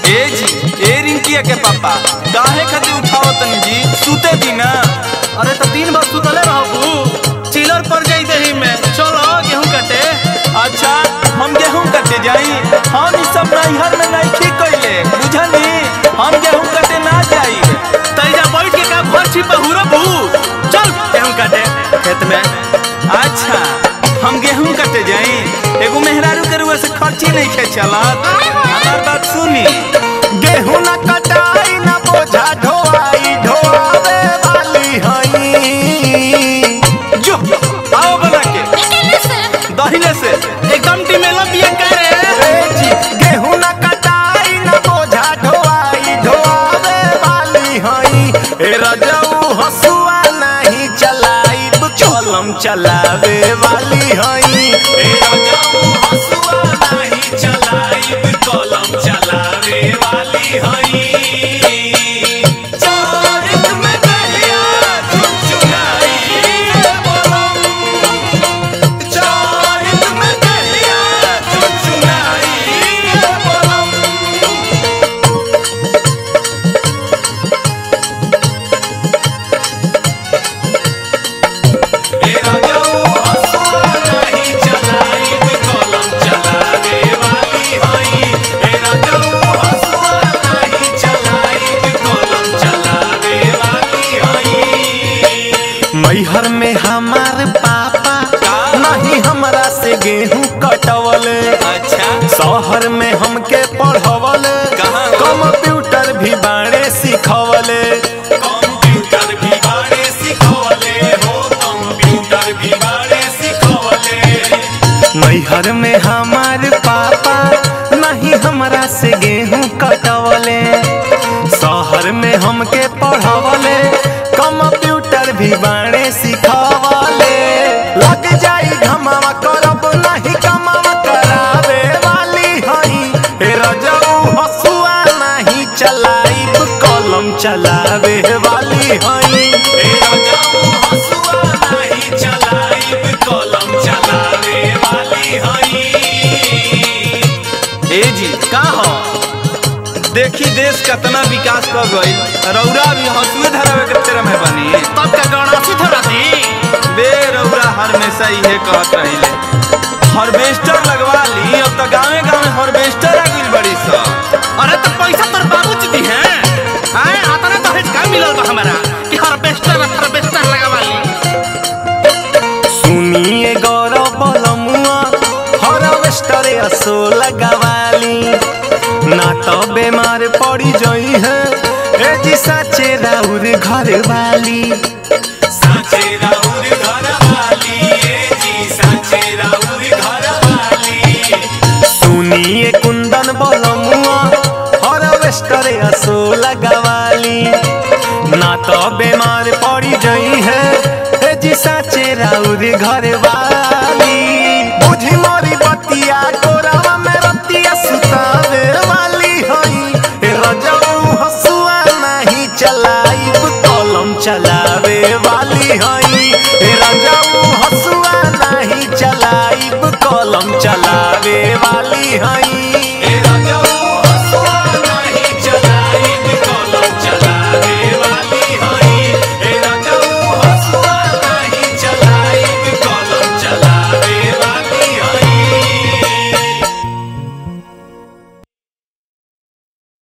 ए जी ए रिंकिया के पापा काहे खातिर उठाओ तनी जी सुते दी ना अरे तो तीन बार सुतले रहबू चिलर पर जाई दही में चलो गेहूं कटे अच्छा हम गेहूं कटे जाई हम ई सब नैहर में नहीं खी कइले बुझनी हम गेहूं कटे ना जाई तैजा बैठ के का घर छिपा हुरबू चल गेहूं कटे खेत में अच्छा हम गेहूं कटे जाई एगो मेहरारू के रुआ से खर्ची नहीं खे चलत हमार बात सुनी गेहूं न कटाई न बोझा ढोआई ढोआवे वाली हई जो आओ बना के दहिने से एकदम टिमेला बिया करे ए जी, गेहूं न कटाई न बोझा ढोआई ढोआवे वाली हई ए रजऊ हसुआ नहीं चलाई कलम चलावे वाली हई ए रजऊ हसुआ नहीं चलाई कलम चलावे वाली हई चारित में दहिया चुचुराई ए बोलम चारित में दहिया चुचुराई ए बोलम ए रजऊ हसुआ नहीं चलाई कलम चलावे वाली हई ए रजऊ हसुआ नहीं चलाई कलम चलावे वाली हई मैहर में हमार पापा नहीं हमरा से गेहूं कटवले अच्छा शहर में हमके पढ़वले कहाँ? कंप्यूटर भी बाड़े सिखवले कंप्यूटर भी बाड़े सिखवले हो कंप्यूटर भी बाड़े सिखवले मैहर में हमार पापा नहीं हमरा से गेहूं कटवले शहर में हमके पढ़वले कंप्यूटर भी बाड़े सिखवले लग जाई घमावा करब नहीं कमावा करावे वाली हई ए रजऊ हसुआ नहीं चलाई कलम चलावे वाली हई ए रजऊ हसुआ नहीं चलाई कलम चलावे वाली हई ए जी का हो देखी देश कितना विकास कर गई रौरा भी हंसुए धरावे के तेरा में बनी तब का गणासी धरा दी बे रौरा हमेशा इहे कहत रहिले हार्वेस्टर लगवा ली अब तो गांवे गांवे हार्वेस्टर आ गइल बड़ी सा अरे तो पैसा तोर बाबूजी दी हैं आए आतना दहेज का मिलल बा हमारा कि हार्वेस्टर हार्वेस्टर लगावा ली सुनिए गौरव बलमुआ हार्वेस्टर असो लगवाली ना तो बीमार पड़ी जई है ए जी साचे राउर घर वाली साचे राउर घर वाली ए जी साचे राउर घर वाली सुनिए कुंदन बलमुआ हार्वेस्टर असो लगवाली ना तो बीमार पड़ी जई है ए जी साचे राउर घर वाली बुझी मोरी बतिया कोरावा में रतिया सुतावे वाली हई ए रजऊ हसुआ नहीं चलाइब कलम चलावे वाली हई ए रजऊ हसुआ नहीं चलाइब कलम चलावे वाली हई